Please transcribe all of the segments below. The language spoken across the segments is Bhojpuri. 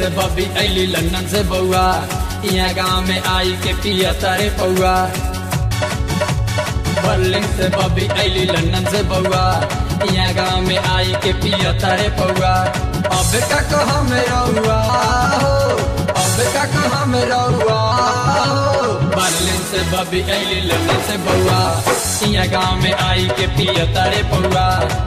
से बबी अली लंदन से बउआ यहाँ गाँव में आई के पिया तारे पौआ बर्लिन से बबी अली लंदन से बउआ यहाँ गाँव में आई के पिया तारे पौआ अब का कहा में रहुआ हो अब का कहा में रहुआ हो बर्लिन से बबी अली लंदन से बउआ यहाँ गाँव में आई के पिया तारे पौआ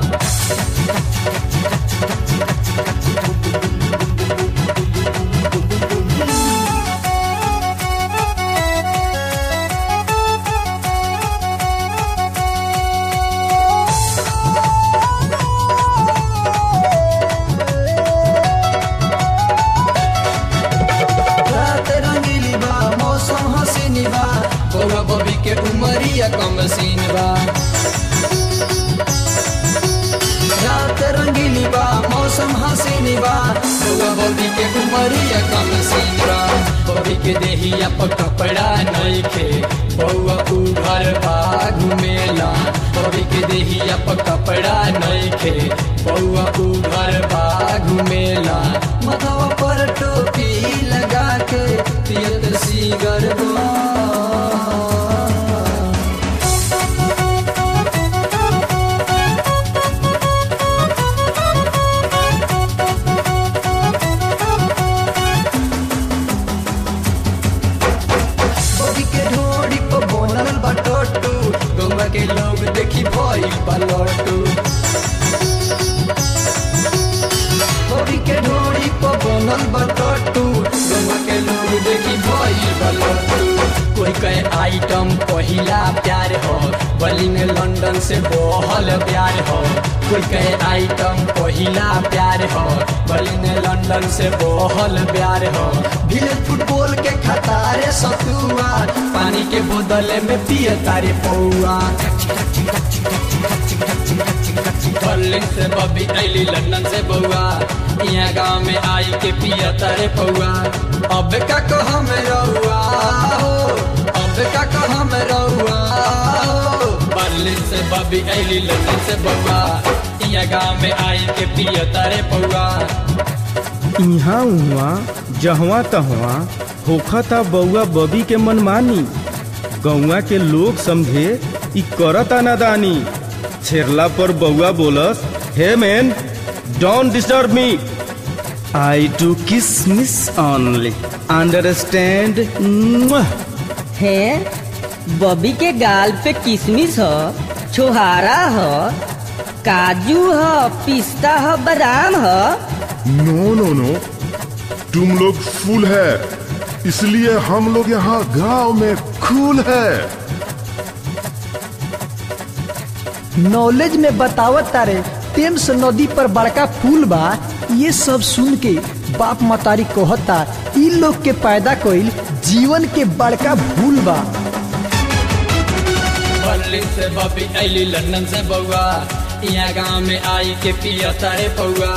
रात रंगीली बा मौसम हसीनी बा बउआ बबी के उमरिया कम सीन बा रात रंगीली बा मौसम हसीनी बा बउआ बबी के उमरिया कम सीन बा बबी के देहिया पर कपड़ा नइखे बउआ उघर बा घुमेला बबी के देहिया पर कपड़ा नइखे बउआ उघर बा घुमेला मथवा पर टोपी लगा के पियत सीगर बा बबी के ढोड़ी पर बनल बा टोटू गौवा के लोग देखी भइल बा लट्टू बबी के ढोड़ी पर बनल बा टोटू गौवा के लोग देखी भइल बा लट्टू कोई कहे आइटम पहिला प्यार हो बलिंग लंदन से बहल प्यार हो कोई कहे आइटम पहिला प्यार हो बलिंग लंदन से बहल प्यार हो भीड़ फुटबॉल के खतारे सतुआ पानी के बोतले में पिए तारे पौआ बर्लिन से बबी अली लंदन से बउआ यहाँ गाँव में आई के पिया तारे पौआ अब का कहा में रहुआ हो अब का कहा में रहुआ हो बर्लिन से बबी अली लंदन से बउआ यहाँ गाँव में आई के पिया तारे पौआ इहाँ उहाँ जहवा तहवा होखता बउआ बबी के मनमानी गौवा के लोग समझे ई करता नादानी छेरला पर बउआ बोलस hey man don't disturb me I do kiss miss only understand है बबी के गाल पे किशमिश ह छोहारा ह काजू ह पिस्ता ह बादाम ह नो नो नो तुम लोग फूल है इसलिए हम लोग यहाँ गांव में खूल है नॉलेज में बतावत तारे टेम्स नदी पर बड़का पुल बा ये सब सुन के बाप मतारी कहता इ लोग के पैदा कइल जीवन के बड़का भूल बा बर्लिन से बबी अली लंदन से बउआ यहाँ गाँव में आई के पिया तारे पौआ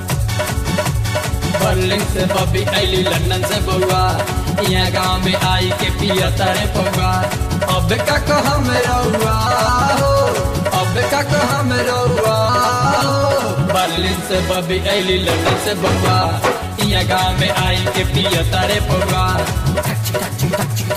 बर्लिन से बबी अली लंदन से बउआ यहाँ गाँव में आई के पिया तारे पौआ अब का कहा में रहुआ हो अब का कहा में रहुआ हो बर्लिन से बबी अली लंदन से बउआ यहाँ गाँव में आई के पिया तारे पौआ